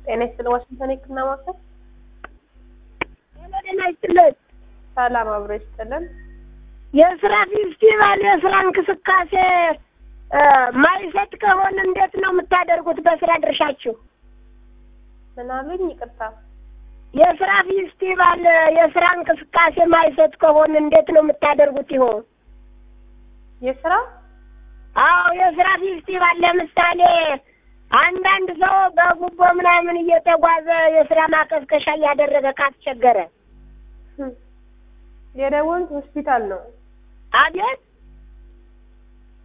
ጤና ይስጥልን። ዋሽንግተን የህክምና ማዕከል ጤና ይስጥልን። ሰላም አብሮ ይስጥልን። የስራ ፌስቲቫል የስራ እንቅስቃሴ ማይሰጥ ከሆነ እንዴት ነው የምታደርጉት? በስራ ድርሻችሁ ምን አሉኝ? ይቅርታ የስራ ፌስቲቫል የስራ እንቅስቃሴ ማይሰጥ ከሆነ እንዴት ነው የምታደርጉት? ይሆን የስራ አዎ፣ የስራ ፌስቲቫል ለምሳሌ አንዳንድ ሰው በጉቦ ምናምን እየተጓዘ የስራ ማቀስቀሻ እያደረገ ካስቸገረ የደወሉት ሆስፒታል ነው። አቤት